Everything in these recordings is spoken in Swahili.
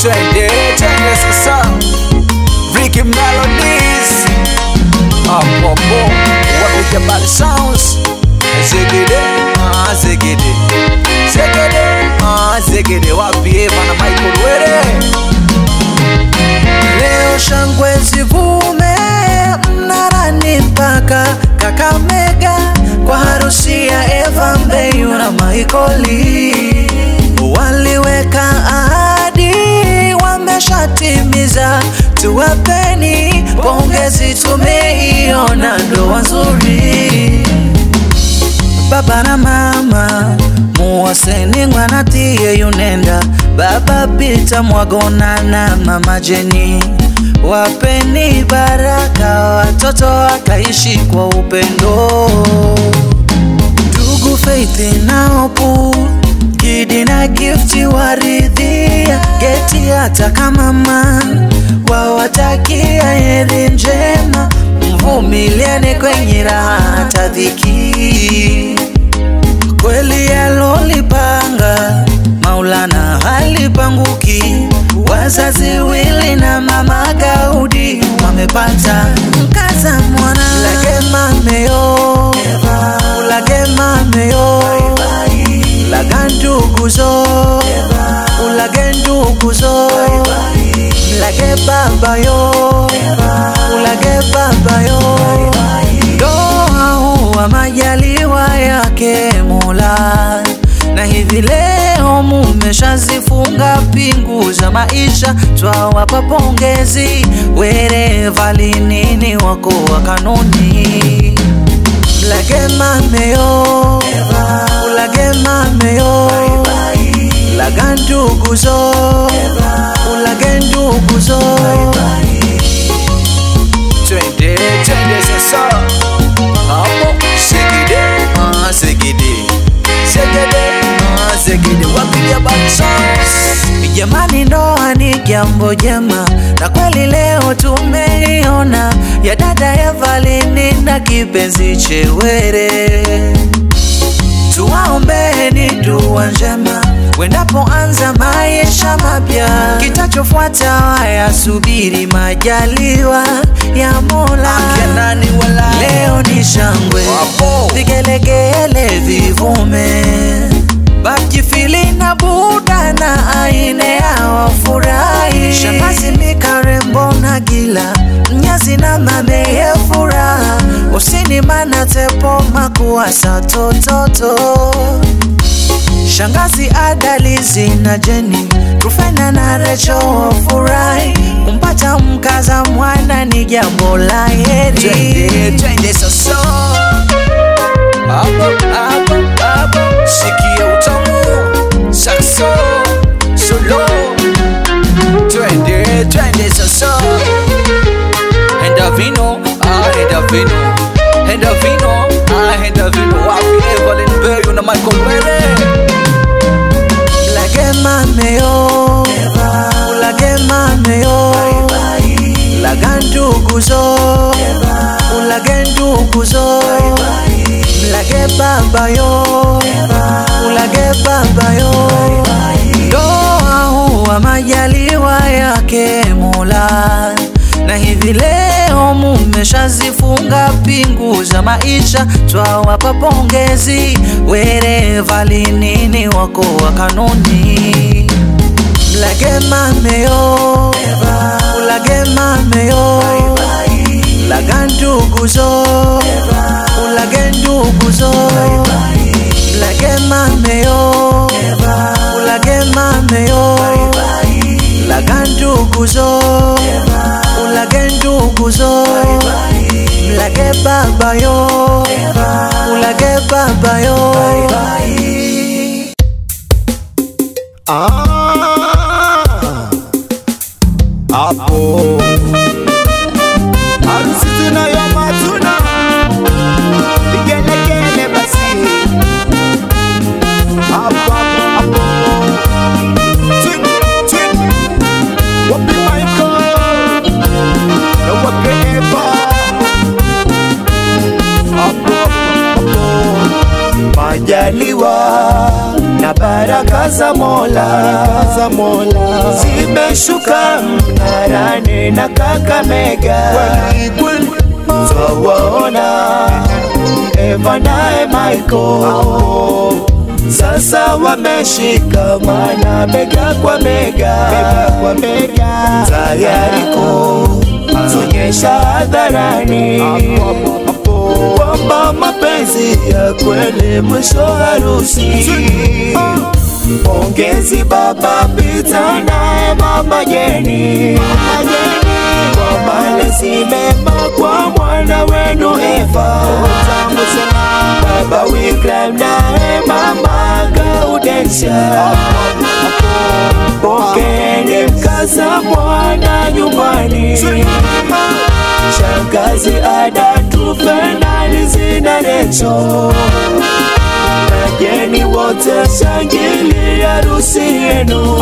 twende twende sasa Ricky Melodies hapo hapo wapiga bali sounds zegede ah zegede zegede ah zegede wapi Eva na Michael Were Leo shangwe zivume Mnarani mpaka Kakamega kwa harusi ya Eva Mbeyu na Michaeli. Waliweka ahadi, wameshatimiza. Tuwapeni pongezi, tumeiona ndoa nzuri. Baba na mama muwaseni ngwanatie yunenda baba Pita Mwagona na mama Jeni wapeni baraka watoto wakaishi kwa upendo ndugu Faith na Opu Gidi na Gifti waridhia geti hata kama man wawatakia heri njema mvumiliane kwenye raha hata dhiki kweli yalolipanga Maulana halipanguki. Wazazi wili na mama Gaudi wamepata mkaza mwana lage mameyo ulage mameyo laga nduguzo ulage nduguzo mlage babayo ulage babayo ndoa huwa majaliwa yake Mola na hivi leo mumeshazifunga pingu za maisha, twawapa pongezi wereva linini wako wa kanuni. Mlage mameyo, ulage mameyo, laga nduguzo, ulage nduguzo. twende twende sasa hapo zegede ah zegede zegede ah zegede wapiga bali sounds Jamani, ndoa ni jambo jema, na kweli leo tumeiona ya dada Evalini na kipenzi Chewere. Tuwaombeni dua njema wendapoanza maisha mapya, kitachofuata wayasubiri majaliwa ya Mola. Akenani wala Leo ni shangwe, Wapo. vigelegele vivume, bakifili na buda na aine ya wafurahi. Shangazi mikarembo na gila, mnyazi na mameye furaha, usini mana tepo makuasa tototo Shangazi Adalizi na Jeni Rufena na Recho wafurahi kumpata mkaza mwana ni jambo la twende heri. twende sasa hapo hapo hapo sikia utamu saxo solo twende twende sasa henda vino ah henda vino henda vino ah henda vino wapi Evelyn Beyu na Michael Were Ulage mameyo, ulage mameyo, laga nduguzo, ulage nduguzo, mlage babayo, ulage babayo. Ndoa huwa majaliwa yake Mola, na hivi leo mumeshazifunga pingu za maisha, twawapa pongezi wereva linini wako wa kanuni. Mlage mameyo, ulage mameyo, laga nduguzo, ulage nduguzo, mlage mameyo, ulage mameyo, laga nduguzo, ulage nduguzo, mlage babayo, ulage babayo. Ah, hapo harusi tunayo matuna vigelegele basi hapo hapo hapo Twin, twin. Wapi Michael na wapi Eva hapo hapo majaliwa na baraka za Mola za Mola zimeshuka Mnarani na Kakamega, twawaona Eva naye Michael sasa wameshikamana bega kwa bega, bega kwa bega, tayari kutuonyesha hadharani kwamba mapenzi ya kweli mwisho harusi. Pongezi baba Pita naye mama Jeni kwa malezi mema kwa mwana wenu Eva. Baba Wikram naye mama Gaudensha, pokeni mkaza mwana nyumbani. Shangazi Ada Tufenali zina Recho Wageni wote shangilia harusi yenu.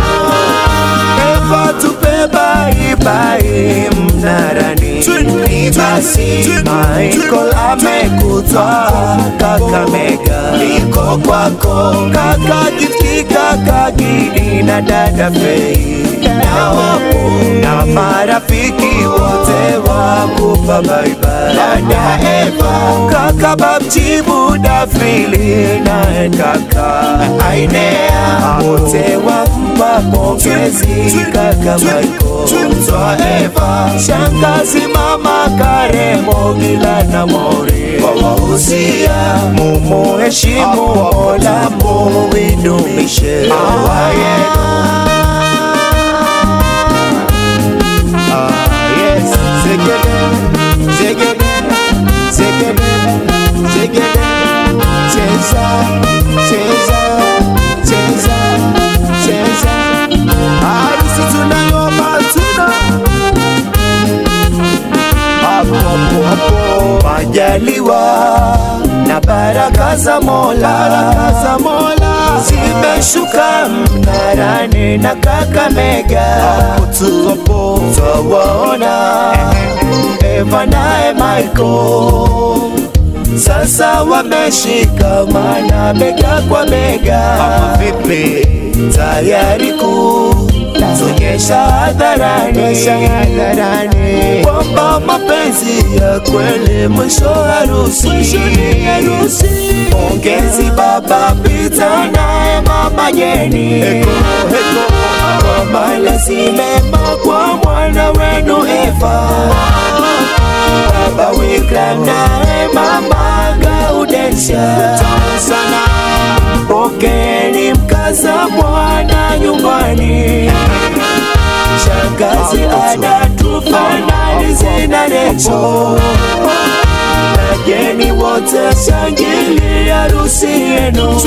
Eva tupe bai bai Mnarani, basi Michael amekutwa Kakamega, liko kwako kaka Gifti, kaka Gidi na dada Fei na wapo na marafiki wote wakupa bye bye. Dada Eva, kaka Babji, Buda Fili na kaka Ainea, wote wampa pongezi kaka Michael, mzwa Eva, shangazi mama Karemo, Gila na Mori, wawahusia mumuheshimu Mola, muidumishe ndoa yenu. Ah, yes. Zegede, zegede, zegede, zegede. Cheza, cheza, cheza, cheza. Harusi tunayo matuna. Hapo, hapo, hapo. Majaliwa na baraka za Mola, baraka za Mola zimeshuka Mnarani na Kakamega, hapo tu hapo twawaona Eva naye Michael sasa wameshikamana bega kwa bega, ama vipi? Tayari kutuonyesha hadharani kwamba mapenzi ya kweli mwisho harusi. Pongezi baba Pita naye mama Jeni kwa malezi mema kwa mwana wenu Eva. Baba Wikram naye mama Gaudensha sana, pokeni mkaza mwana nyumbani. Shangazi Ada Tufanali zina Recho, wageni wote shangilia harusi yenu.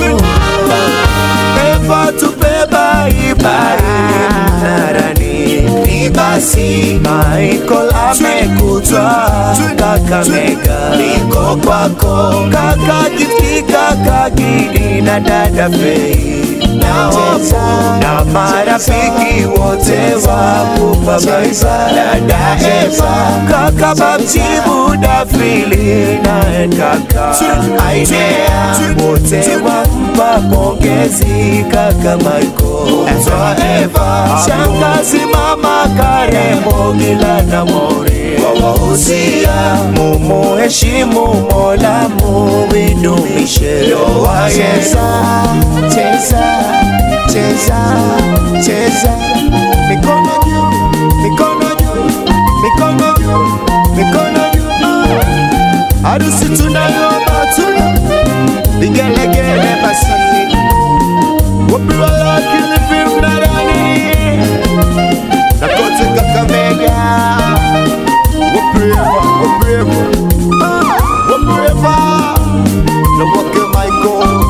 Eva tupe bai bai Mnarani, ni basi Michael amekutwa Kakamega, liko kwako kaka Gifti, kaka Gidi na dada Fei na wapo na marafiki wote wakupa baiba dada Eva, kaka Babji, Buda Fili na kaka Ainea, wote wampa pongezi kaka Michael, mzwa Eva, shangazi mama Karemo, Gila na Mori, wawahusia mumuheshimu Mola, muidumishe ndoa yenu. Cheza, cheza, cheza, mikono juu, mikono juu, mikono juu, mikono juu. Ah. Harusi tunayo matuna, vigelegele basi, wapi walakini vimnarani na kote Kakamega, wapi Eva, wapi Eva, Ah, wapi Eva na wake Michael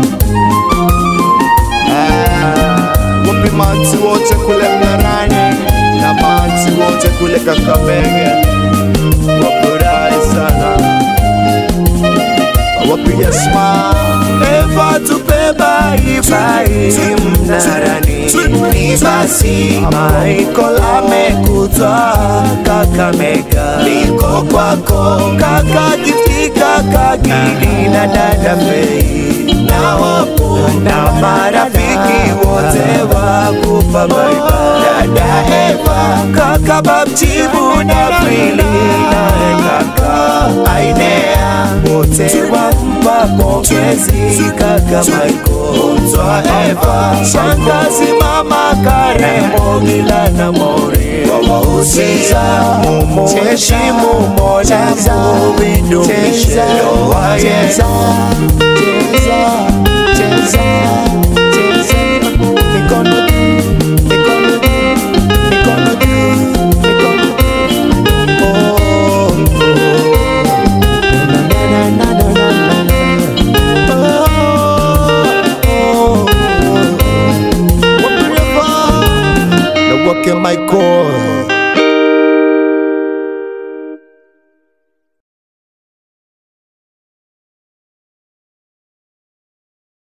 Ah, wapi manti wote kule Mnarani na manti wote kule Kakamega, wafurahi sana, wapi Yasma Eva tupe bai bai Mnarani, ni ni basi Michael amekutwa Kakamega liko kwako kaka Gifti kaka Gidi na dada Fei na wapo na marafiki wote wakupa baiba dada Eva kaka Babjibu na Frili na kaka Ainea wote wampa pongezi kaka Michael Mtwa Eva shangazi mama Karemo Gila na Mori wawahusisha mumheshimu Mola muidumishe ndoa yenu